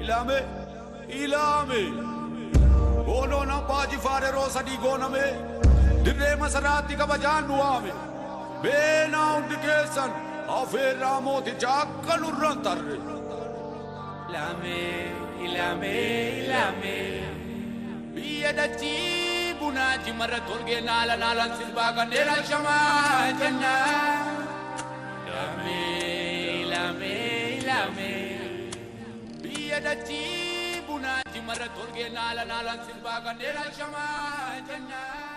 ilame ilame goonoon abbaa jifaar yeroo sadii gooname dirree masaraatti kabajaan nu waame beenaa hundi keessan afeerraa mooticha akka nurran tarre Ilame, ilame, ilame. biyya dachii bunaachi marra tolgee naala naalan sirbaa kanneen ashamaa jenna Ilame, ilame, ilame. biyya dachii bunaachi marra tolgee naala naalan sirbaa kanneen ashamaa jenna.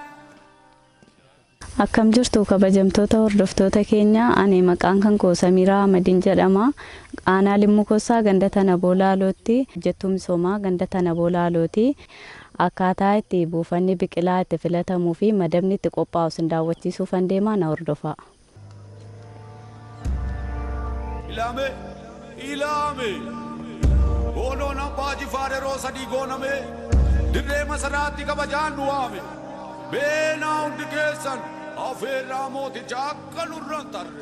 Akkam jirtu kabajamtoota hordoftoota keenya ani maqaan kan koo Samiraa Ahmadiin jedhama. Aanaa Limmuu Kossaa ganda tana boolaalootti hojjettuu misoomaa ganda tana boolaalooti. Akkaataa itti buufanni biqilaa itti filatamuu fi madabni itti qophaa'u sin daawwachiisuufan deemaa na hordofaa. ilame ilame goonoon abbaa jifaar yeroo sadii gooname dirree masaraatti kabajaan nu waame beenaa hundi keessan afeerraa mooticha akka nurran tarre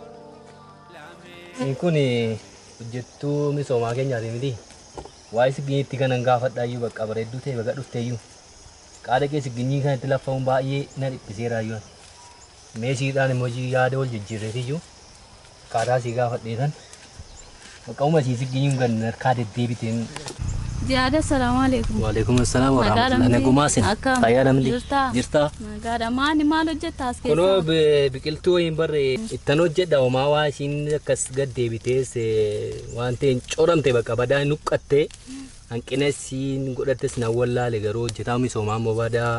Inni kun hojjettuu misoomaa keenyaati miti. Waa'ee sigginyiitti kanan gaafadhaayyuu bakka bareedduu ta'e baga dhufteeyyuu. Qaada kee sigginyii kanatti laffaa'uun baay'ee na dhiphiseeraayyuu. Meeshiidhaan immoo yaada wal jijjiirreetiyyuu. Qaadaa sii gaafadheetan. Qaqqabuma sii sigginyiin kan harkaa deddeebiteen. Jihaada salaamu alaikum. Waalaikum assalaam wa Nagaa rahmatullahi. dhamdee? Nagumaa sin. Akkam? Fayyaa dhamdee? Jirtaa? Jirtaa? Nagaadha maani maal hojjettaa as Kunoo keessaa? bi- biqiltuu wayiin barre ittan hojjedha homaa waa ishiin akkas gad deebitees eh, waan ta'een coramte bakka badaa nuqqatte hanqina isiin godhattes na wallaale garuu hojjetaa misoomaa immoo badaa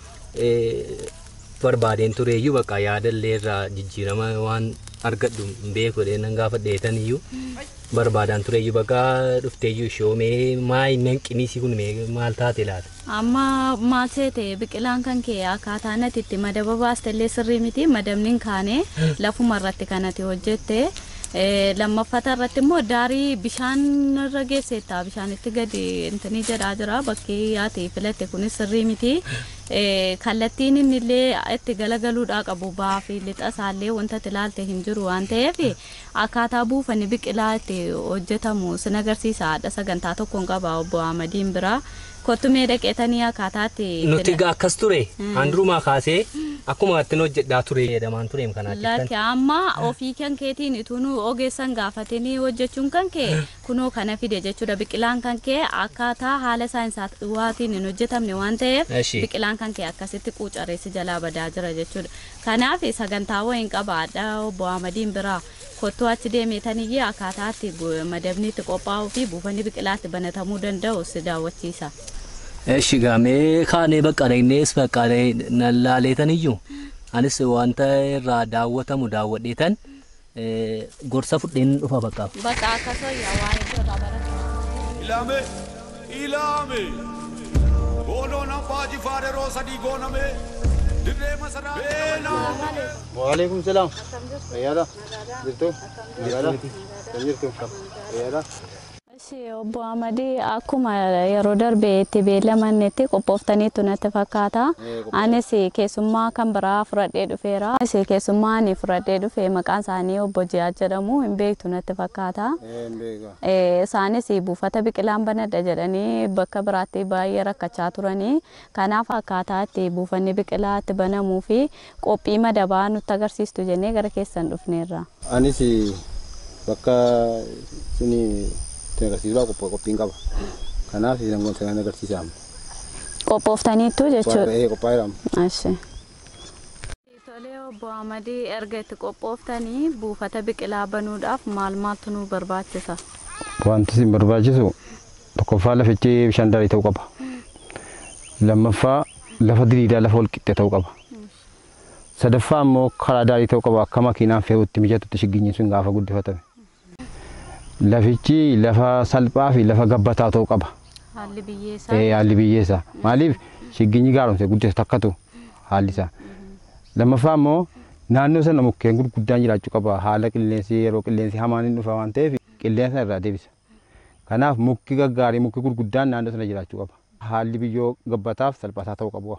eh, barbaadeen tureeyyuu bakka yaadallee irraa jijjiirama waan argadhu hin beeku jedhee nan gaafadheetan iyyuu barbaadaan tureeyyuu bakka dhufteeyyuu shoomee maa inni hanqiniisii kun mee maal taate laata? Amma maal seete biqilaan kan kee akkaataa nati itti madaba baastellee sirrii miti madabni hin kaane lafuma irratti kanati hojjette. Eh, lammaffata irratti immoo daarii bishaan irra geesseetta bishaanitti gadi intini jedhaa jira bakki yaate filatte kunis sirrii miti. Eh, kallattiin inni illee itti galagaluudhaa qabu ba'aa fi lixa isaallee wanta itti ilaalte hin jiru waan ta'eef akkaataa buufanni biqilaa itti hojjetamu sin agarsiisa haadha sagantaa tokkoon qaba obbo Ahmadiin biraa kottumee dhaqeetanii akkaataa itti Nuti fila- egaa akkas ture handurumaa kaasee akkuma ittiin hojjedhaa ture jedhamaan tureem kanaa Lakki amma ofii kan keetiin ituu ogeessan gaafatanii hojjechuun kan kee kunoo kana fide jechuudha biqilaan kan kee akkaataa haala saayinsaawaatiin hin hojjetamne waan ta'eef Eshi. biqilaan kan kee akkasitti quucareessi jalaa badaa jira jechuudha. Kanaaf sagantaa wayiin qabaadha obbo Ahmadiin biraa kottuu achi deemeetaniyyee akkaataa itti bu- madabni itti qophaa'uu fi buufanni biqilaatti banatamuu danda'u si daawwachiisa. Eshi gaamee kaanee bakka dhaqnees bakka nan laaleetan iyyuu anis wanta irraa daawwatamu daawwadheetan eh, gorsa fudheen dhufa bakka. Bakka akkasoo waa'ee irraa baratu. ilame ilame goonoon abbaa jifaar yeroo sadii gooname dirree masaraa beenaa Waalaikum salam. Fayyaadha. Jirtu? Nagaadha? Kan jirtu? Fayyaadha? Ishee obbo Amadii akkuma yeroo darbe itti beellamannetti qophooftaniitu natti fakkaata. Anis keessummaa kan biraa fudhadhee dhufeera. Anis keessummaa ani fudhadhee dhufe maqaan isaanii obbo Jiyaa jedhamu hin beektu natti fakkaata. Een beeka. Eh, Isaanis buufata biqilaan banadha jedhanii bakka biraatti baay'ee rakkachaa turanii. Kanaaf akkaataa itti buufanni biqilaa itti banamuu fi qophii madabaa nutti agarsiistu jennee gara keessan dhufneerra. Anis bakka suni itti agarsiisuudhaaf qophii qophiin qaba. Kanaaf isin gosa kan agarsiisamu. Qophooftaniittu jechuudha. Baay'ee qophaa'eeramu. Ashi. Tolee obbo Amadii erga itti qophooftanii buufata biqilaa banuudhaaf maal maaltu nu barbaachisa? Wanti isin barbaachisu tokkoffaa lafichi bishaan daarii ta'uu qaba. Lammaffaa lafa diriiraa lafa walqixxee ta'uu qaba. Sadaffaa immoo karaa daarii ta'uu qaba akka makiinaan fe'utti mijatutti shigginyiin sun gaafa guddifatame. Lafichi lafa salphaa fi lafa gabbataa ta'uu qaba. Haalli biyyeessaa. Eh, haalli biyyeessa. Maaliif shigginyi gaaromse guddisa takkatu haalli isaa. Lammaffaa immoo naannoo sana mukkeen gurguddaan jiraachuu qaba. Haala qilleensi yeroo qilleensi hamaan hin dhufa waan ta'eef qilleensa irraa deebisa. Kanaaf mukki gaggaarii mukki gurguddaan naannoo sana jiraachuu qaba. Haalli biyyoo gabbataaf salphataa ta'uu qabu.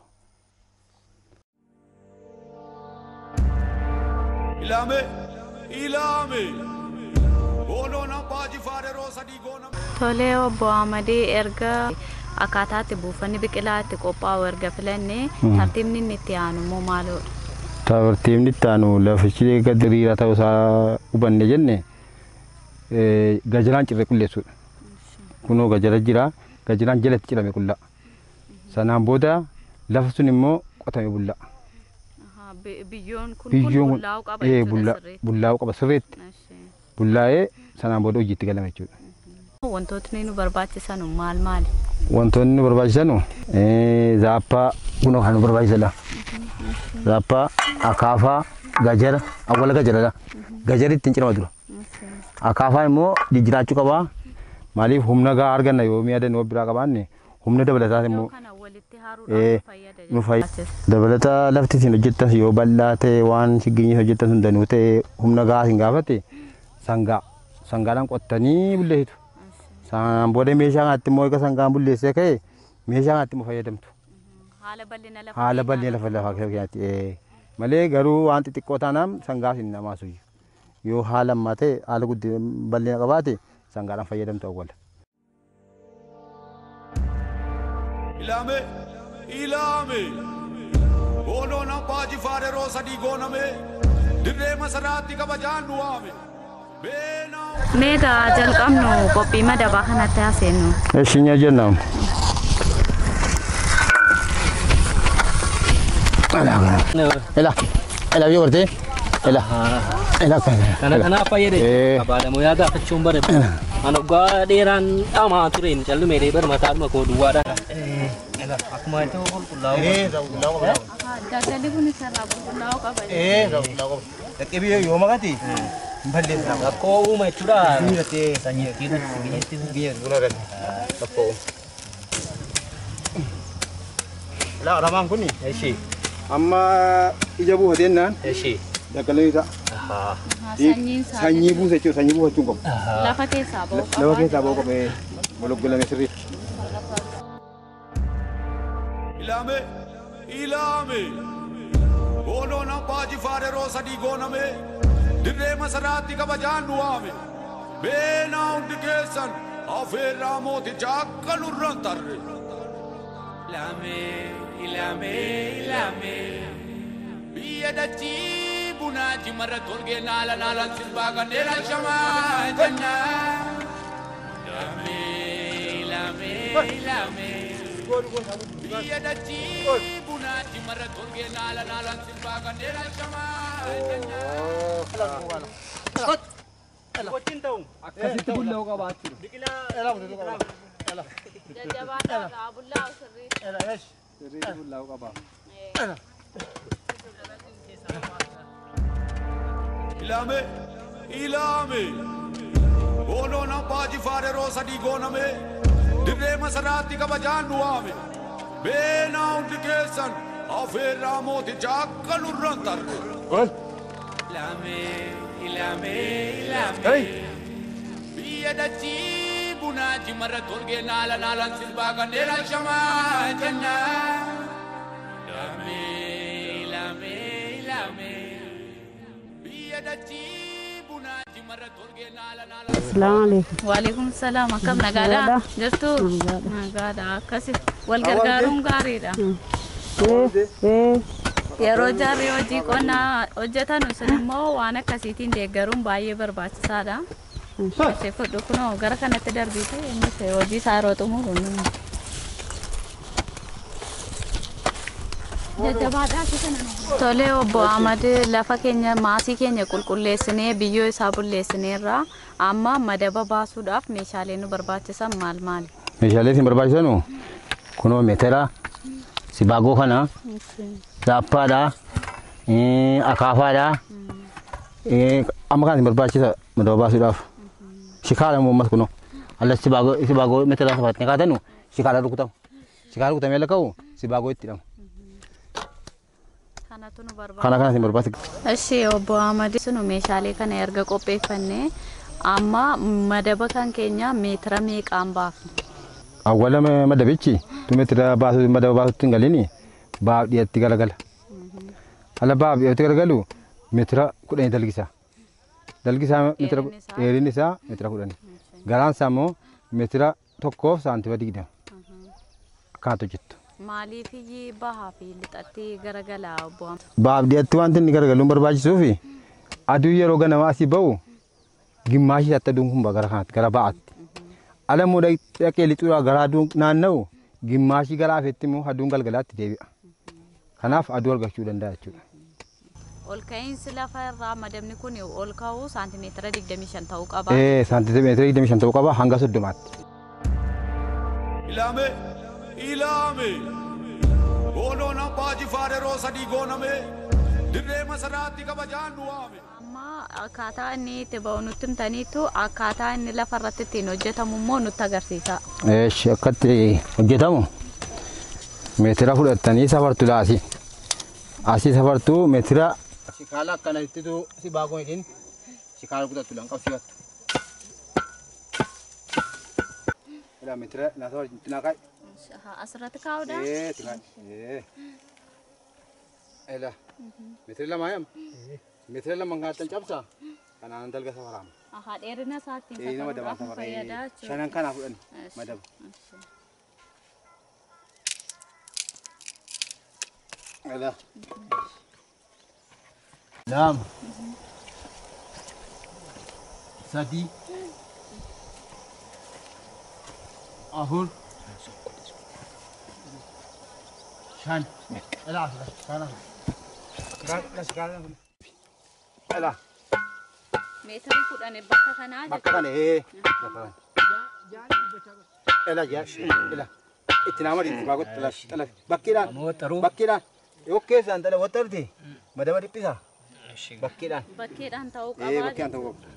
ilame ilame goonoon abbaa jifaar yeroo sadii gooname Tolee obbo Amadee erga akkaataatti buufanni biqilaa itti qophaa'u erga filannee tartiibni inni itti aanu immoo maaloodha? Tartiibni itti aanu lafichi gadi diriiraa ta'uu isaa hubanne jenne eh, gajaraan cirre qulleessuudha. Kunoo gajara jira gajaraan jalatti cirame qullaa. Sanaan booda lafa sun immoo qotame bullaa. Ahaa, bi- Biyyoon kun kun Biyyoon kun bullaa'uu qaba eh, jechuudha bulla- sirriitti. bullaa'uu qaba sirriitti. Eshi. Bullaa'ee sanaan booda hojiitti galama jechuudha. Wantootni nu barbaachisan maal maali? Wantoonni nu barbaachisan eh, zaappaa kunoo kan nu barbaachisanidha. Zaappaa, akaafaa, gajara, awwala gajaradha. Gajari ittiin cirama dura. Akaafaan immoo jijjiraachuu qabaa. Maaliif humna gahaa arganna yoo mi'a danuu biraa qabaanne humna dabalataa immoo Kana walitti Eh, haaruudhaan fayyada nu fayyada. jechuudha. dabalata lafti isin hojjettas yoo bal'aa ta'e waan shiggeenyi hojjettan sun danuu ta'e humna gahaa isin gaafate sangaa sangaadhaan qottanii bulleessitu. Sanaan booda meeshaa kanatti immoo egaa sangaan bulleessee ka'e meeshaa kanatti immoo fayyadamtu. Haala bal'ina lafa Haala keenyaa bal'ina lafa lafa keenyaatti eh, malee garuu waan xixiqqoo taanaan sangaas hin namaasu. Yoo haala ammaa ta'e haala guddina bal'ina qabaate sangaadhaan fayyadamtu awwala. ilame ilame goonoon abbaa jifaare roo sadii gooname dirree masaraatti kabajaan nu waame beenaa Meegaa jalqabnu qophii madabaa kanatti haaseennu. Eshinya jennaan. Ela, ela yoo gartee, ela, ela kana. Kana kanaaf fayyade Eh. abaadamoo yaa gaafachuun bare an waggaa dheeraan dhamaa tureen callume dee bara mataadhuma koo duwwaadha. Akkuma itti qulqullaa'u. Daldalli kun isarraa qulqullaa'uu qaba. Eh, dhaqqee biyya yoo maqati balleessa. Rakkoo uuma jechuudha. Biyyattii Sanyii keessatti biyyatti biyya buna irratti rakkoo. Laa ramaan kuni ishee amma ija buufatennaan ishee. daggalalee isaa Sanyiin isaa sanyii buusa jechuudha sanyii buufachuun qabu. lafa keessaa ba'uu qaba. Lafa keessaa ba'uu qabee gologolame sirriitti. ilame ilame goonoon abbaa jifaare roo sadii gooname dirree masaraatti kabajaan nu waame beenaa hundi keessan afeerraa mooticha akka nurran tarre Ilame, ilame, ilame. biyya dachii bunaati marra tolgee naala naalan sirbaa kanneen alshamaa jennaa Ilame, ilame, ilame. biyya dachii bunaati marra tolgee naala naalan sirbaa kanneen alshamaa jennaa Akkasitti bullaa'uu qabaachuudha. Jajjabaadhaa bullaa'u sirriitti. ilame ilame goonoon abbaa jifaare roo sadii gooname dirree masaraatti kabajaan nu waame beenaa hundi keessan afeerraa mooticha akka nurran tarre Ilame, ilame, ilame. biyya dachii bunaati marra tolgee naala naalan sirbaa kanneen alshamaa jennaa Ilame, ilame, ilame. biyya dachii bunaati marra tolgee naala naalan Assalamualaikum. Waalaikum salaam akkam nagaadha jirtu nagaadha akkasi wal gargaaruun gaariidha. Eh, eh, Yeroo jarri hojii qonnaa hojjetan sun immoo waan akkasiitiin deeggaruun baay'ee barbaachisaadha. Ishee fudhu kunoo gara kanatti darbiite innis hojii isaa yeroo xumuru ni. Tolee obbo Ahmad lafa keenya maasii keenya qulqulleessinee biyyoo isaa bulleessineerra amma madaba baasuudhaaf meeshaalee nu barbaachisan maal maali? Meeshaalee isin barbaachisanu kunoo meetera, sibaagoo kana, zaappaadha, eh, akaafaadha. eh, Amma kan isin barbaachisa madaba baasuudhaaf. Shikaala immoo ammas kunoo. Allas sibaagoo sibaagoo meetera safattee kaatanu shikaala rukutamu. Shikaala rukutamee lakka'u sibaagoo itti hidhamu. Kanatu nu barbaachisa. Kana kana isin barbaachisa. Eshi obbo Ahmad sunu meeshaalee kana erga qopheeffannee amma madaba kan keenya meetira meeqaan baafna? Awwala ma- madabichi tu meetira baasuu madaba baasuutti hin galini baaf dhiyatti galagala. Ala baaf dhiyatti galagalu meetira kudhanii dalgisa. Dalgisaa meetira Dheerinni isaa? dheerinni isaa meetira kudhanii. Garaan isaa immoo meetira tokkoof saantima digdama akkanatu hojjettu. Maaliif iyyii bahaa fi lixatti garagalaa obbo Amma? Baabdiyaatti wanti inni garagaluun barbaachisuu fi aduu yeroo ganamaa asii ba'u gimmaashii isaatti aduun kun gara kanaatti gara ba'aatti. Ala immoo dhaqee lixuudhaa gara aduun naanna'u gimmaashii gara afeetti immoo aduun galgalaatti deebi'a. Kanaaf aduu argachuu danda'a jechuudha. Ol ka'iinsi lafa irraa madabni kun ol ka'uu saantimeetira 25 ta'uu qaba. Ee saantimeetira 25 ta'uu qaba hanga soddomaatti. Ilame, ilame. Goonoon abbaa jifaare yeroo sadii gooname. Dirree masaraatti kabajaan du'aame. Amma akkaataa inni itti ba'u nutti himtaniitu akkaataa inni lafa irratti ittiin hojjetamu immoo nutti agarsiisa. Eesh akkatti hojjetamu meetira fudhattanii safartu laasi. Asii safartuu meetira. Shikaala akkanattitu si baakoo hidhin shikaala kutattu lan qabsiifattu. Ila meetira na safar tinaa kai. Asirratti kaa'uudha. Ee tinaa. Ee. Ila meetira lama yam. Meetira lama ngaatan cabsa. Kanaan dalga safarama. Ahaa dheerina isaatti Ee nama dabaa safaruudhaaf nu fayyada safara. jechuudha. Shanan kanaa fudhani Eesh. madaba. Ila. Lama. Sadi. Afur. Shan. Ila asla. Kana. Kana kana. Ila. Meetira kudhan bakka kanaa Bakka kana ee. Bakka kana. Ila jaa. Ila. Itti nama dhiibbaa baakoti ila. Ila. Bakkiidhaan. Mootaruu. Bakkiidhaan. Yoo keessaan dhala wattarti. Madaba dhiphisa. Bakkiidhaan. bakkeedhaan ta'uu Ee qaba. bakki aan ta'uu qabu.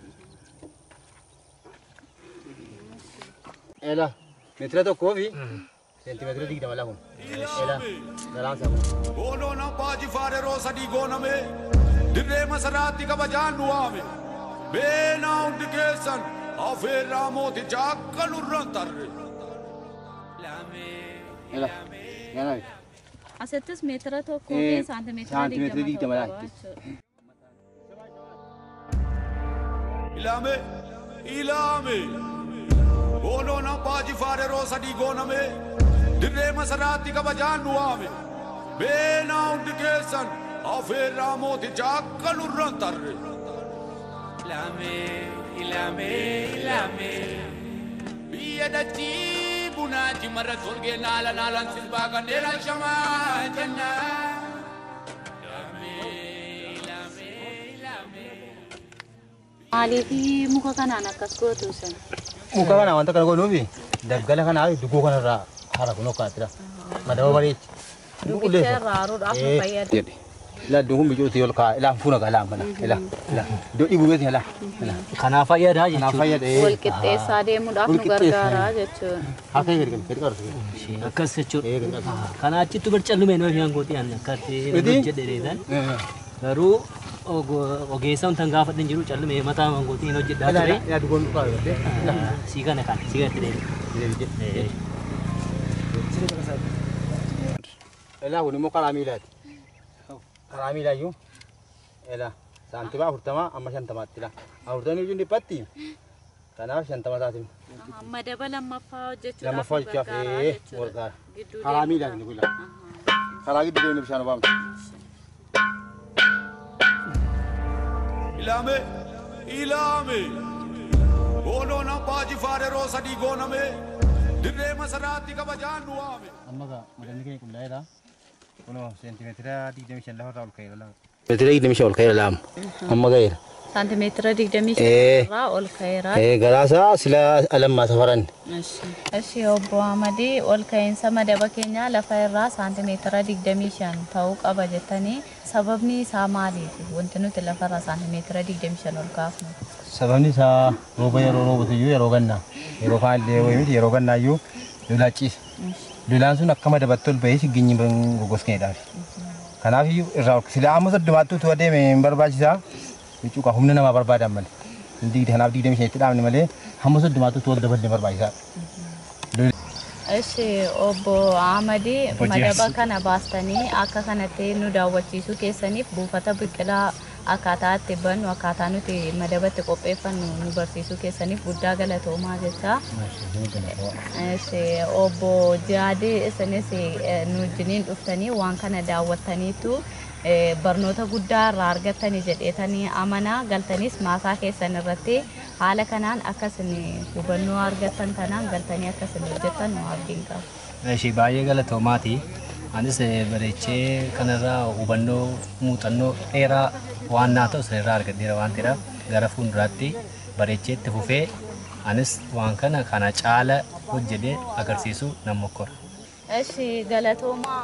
Ela meetira tokkoo fi seentimeetira digdama lama. Ela galaan isaa kun. Goonoon abbaa jifaare yeroo sadii gooname. Dirree masaraatti kabajaan du'aame. Beenaa hundi keessan afeerraa mooticha akka nurraan tarre. Ela galaan. Asittis meetira tokkoo Ee, fi saantimeetira saantimeetira digdama digdama ta'uu qaba laatti. jechuudha. Ilame, ilame. Goonoon abbaa jifaare yeroo sadii gooname. Dirree masaraatti kabajaan du'aame. Beenaa hundi keessan afeerraa mooticha akka nurraan tarre. Ilame, ilame, ilame. Biyya dachii bunaati marra tolgee naala naalaan sirbaa kanneen shamaa jenna. Maaliif muka kanaan akkas gootu sen? Muka kana wanta kana godhuufi daggala kanaa dugoo kanarraa hara kun hokkaatira. Madaba bareechi. Dubicha irraa haruudhaaf nu fayyada. jedhe. Ila iddoon kun biqiltuu ol kaa'e. Ila fuuna gaa laamba. Ila ila iddoo dhibuu beekni ila. Ila Kanaaf fayyadaa kanaaf jechuudha. fayyada. Wal qixxeessaa deemuudhaaf nu Wal qixxeessaa. gargaara jechuudha. Haa ta'e gadi gadi qarsu. Akkas jechuudha. Ee gadi qarsu. Kana achitti barcallume nama fi hangooti aan akkatti Miti? hojjedheedhaan. Garuu ogo- ogeessa wantan gaafadhan jiru callume mataa hangootiin hojjedhaa Ila ture. ila ila dugoon dhugaa godhee. Ila Sii kana kana sii kanatti deebi'e. Ila kun immoo karaa miilaati. Karaa miilaa iyyuu. Ila saantima afurtama amma shantamaatti ila. Afurtamni iyyuu dhiphatti. Kanaaf shantama taasisu. Aha, Madaba lammaffaa hojjechuudhaaf Lammaffaa nu hojjechaaf gargaara ee jechuudha. gargaara. Gidduu Karaa deemuudhaaf. miilaa inni kun ila. Karaa gidduu deemnee bishaan obaamtu. Ilame, ilame. Goonoon abbaa jifaare yeroo sadii gooname. Dirree masaraatti kabajaan du'aame. amma gaa madalli keenya qulqullaa'eedha. Kunoo seentimeetira digdamii shan lafarraa ol ka'eera lama. Seentimeetira digdamii shan ol ka'eera lama. Amma ga'eera. Saantimeetira digdamii Ee. shan irraa ol ka'eera. Galaasaa sila alammaa safaran. Eshi obbo Amadii ol ka'iinsa madaba keenyaa lafa irraa saantimeetira digdamii shan ta'uu qaba jettanii sababni isaa maaliiti? Wanti nuti lafa irraa saantimeetira digdamii shan ol kaafnu. Sababni isaa rooba yeroo roobatu iyyuu yeroo gannaa. Yeroo kaan illee wayii miti yeroo gannaa iyyuu lolaa ciisa. Lolaan sun akka madabatti ol bahee shigginyi gogoskeedhaaf. Kanaaf iyyuu irraa ol sila amma soddomaatti utuu adeeme hin barbaachisaa. Jechuudha humna namaa barbaadan malee. Digdi kanaaf digdamii shanitti dhaabne malee hamma soddomaatti utuu ol dabalee barbaachisaa. Eshi obbo Amadii Obbo madaba Jaarsi. kana baastanii akka kanatti nu daawwachiisuu keessaniif buufata biqilaa akkaataa itti bannu akkaataa nuti madabatti qopheeffannu nu barsiisuu keessaniif guddaa galatoomaa jecha. Eessi, Obbo Jihaadii isinis eh, nu wajjiniin dhuftanii waan kana daawwattaniitu eh, barnoota guddaa irraa argattanii jedheetanii amanaa galtaniis maasaa keessan irratti haala kanaan akkasin hubannoo argattan kanaan galtanii akkasin hojjettan nu abdiin qaba. Ishee baay'ee galatoomaati. Anis eh, bareechee kanarraa hubannoo muuxannoo dheeraa waan naa ta'u sanirraa argadheera waan ta'eedhaaf gara fuulduraatti bareechee itti fufee anis waan kana kana caala hojjedhee agarsiisuu nan mokkora. Eshi galatoomaa.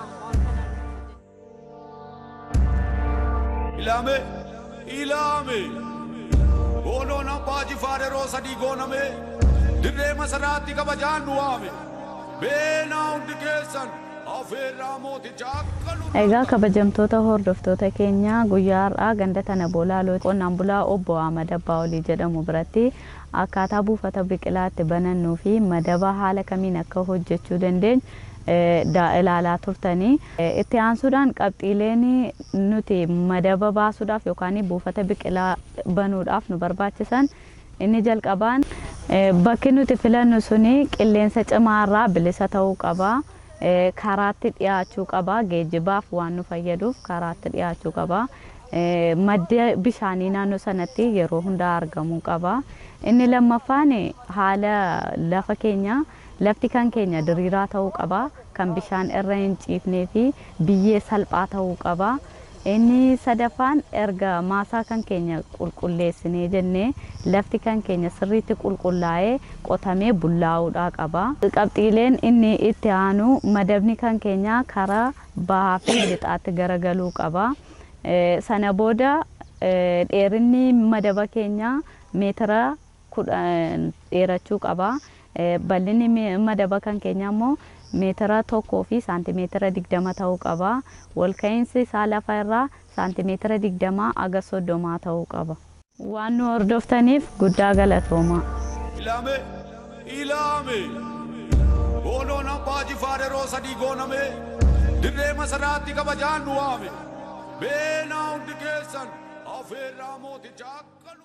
Ilame, ilame. Goonoon abbaa jifaare yeroo sadii gooname. Dirree masaraatti kabajaan nu waame. Beenaa hundi keessan afeerraa mootichaa akka nu Egaa kabajamtoota hordoftoota keenya guyyaa har'aa ganda tana boolaaloo qonnaan bulaa obbo Ahmad Abbaa Olii jedhamu biratti akkaataa buufata biqilaa itti banannuu fi madaba haala kamiin akka hojjechuu dandeenyu eh, da- ilaalaa turtanii. Eh, Itti aansuudhaan qabxiileen nuti madaba baasuudhaaf yookaan buufata biqilaa banuudhaaf nu barbaachisan inni jalqabaan eh, bakki nuti filannu suni qilleensa cimaarraa bilisa ta'uu qaba. Eh, karaatti dhiyaachuu qaba geejjibaaf waan nu fayyaduuf karaatti dhiyaachuu qaba Eh, madda bishaanii naannoo sanatti yeroo hundaa argamuu qaba inni lammaffaan haala lafa keenya lafti kan keenya diriiraa ta'uu qaba kan bishaan irra hin ciifnee fi biyyee salphaa ta'uu qaba inni sadaffaan erga maasaa kan keenya qulqulleessinee jennee lafti kan keenya sirriitti qulqullaa'ee qotamee bullaa'uudhaa qaba. Qabxiileen inni itti aanu madabni kan keenya karaa bahaa fi lixaatti garagaluu qaba. Eh, Sana booda eh, dheerinni madaba keenya meetira kudhan dheerachuu qaba. Eh, Bal'inni me- madaba kan keenya immoo meetira tokkoo fi saantimeetira digdama ta'uu qaba. Walka'iinsi isaa lafa irraa saantimeetira digdamaa aga soddomaa ta'uu qaba. Waan nu hordoftaniif guddaa galatoomaa. ilame, ilame. Goonoon abbaa jifaare yeroo sadii gooname. Dirree masaraatti kabajaan nu waame. Beenaa hundi keessan afeerraa mootichaa akka nu